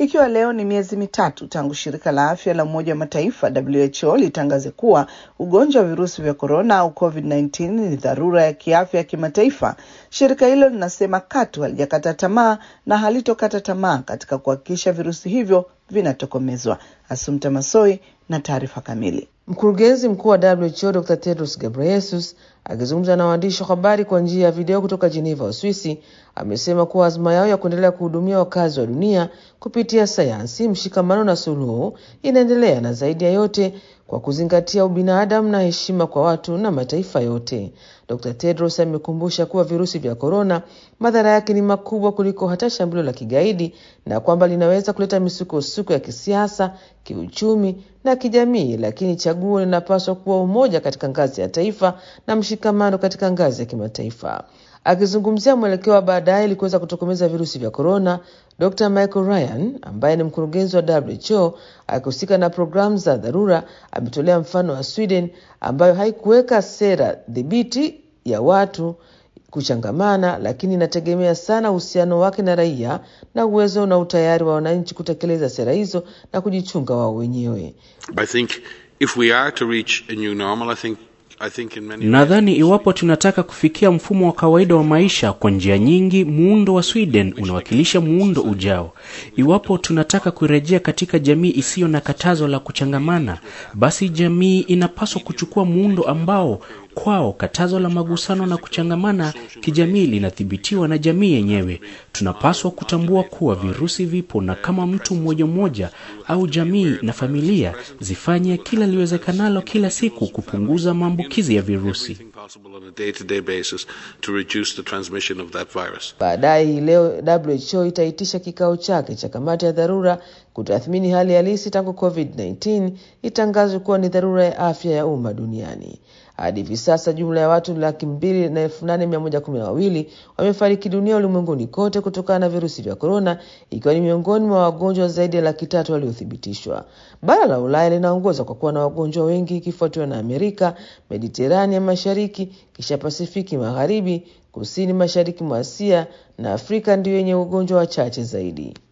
Ikiwa leo ni miezi mitatu tangu shirika la afya la Umoja wa Mataifa WHO litangaze kuwa ugonjwa wa virusi vya korona au COVID-19 ni dharura ya kiafya ya kimataifa, shirika hilo linasema katu halijakata tamaa na halitokata tamaa katika kuhakikisha virusi hivyo vinatokomezwa. Asumta Masoi na taarifa kamili. Mkurugenzi mkuu wa WHO Dr. Tedros Ghebreyesus akizungumza na waandishi wa habari kwa njia ya video kutoka Geneva, Uswisi, amesema kuwa azma yao ya kuendelea kuhudumia wakazi wa dunia kupitia sayansi, mshikamano na suluhu inaendelea, na zaidi ya yote kwa kuzingatia ubinadamu na heshima kwa watu na mataifa yote. Dr. Tedros amekumbusha kuwa virusi vya korona madhara yake ni makubwa kuliko hata shambulio la kigaidi na kwamba linaweza kuleta misukosuko ya kisiasa, kiuchumi na kijamii, lakini chaguo linapaswa kuwa umoja katika ngazi ya taifa na mshikamano katika ngazi ya kimataifa. Akizungumzia mwelekeo wa baadaye ili kuweza kutokomeza virusi vya korona, Dr. Michael Ryan ambaye ni mkurugenzi wa WHO akihusika na programu za dharura ametolea mfano wa Sweden ambayo haikuweka sera dhibiti ya watu kuchangamana, lakini inategemea sana uhusiano wake na raia na uwezo na utayari wa wananchi kutekeleza sera hizo na kujichunga wao wenyewe. I think if we are to reach a new normal, I think I think in many Nadhani iwapo tunataka kufikia mfumo wa kawaida wa maisha kwa njia nyingi, muundo wa Sweden unawakilisha muundo ujao. Iwapo tunataka kurejea katika jamii isiyo na katazo la kuchangamana, basi jamii inapaswa kuchukua muundo ambao kwao katazo la magusano na kuchangamana kijamii linathibitiwa na jamii yenyewe. Tunapaswa kutambua kuwa virusi vipo, na kama mtu mmoja mmoja au jamii na familia zifanye kila liwezekanalo kila siku kupunguza maambukizi ya virusi. everything possible on a day-to-day basis to reduce the transmission of that virus. Baadaye hii leo WHO itaitisha kikao chake cha kamati ya dharura kutathmini hali halisi tangu COVID-19 itangazwe kuwa ni dharura ya afya ya umma duniani. Hadi hivi sasa jumla ya watu laki mbili na elfu nane mia moja kumi na wawili wamefariki dunia ulimwenguni kote kutokana na virusi vya korona, ikiwa ni miongoni mwa wagonjwa zaidi ya laki tatu waliothibitishwa. Bara la Ulaya linaongoza kwa kuwa na wagonjwa wengi ikifuatiwa na Amerika, Mediterania mashariki, kisha Pasifiki magharibi, kusini mashariki mwa Asia na Afrika ndiyo yenye ugonjwa wachache zaidi.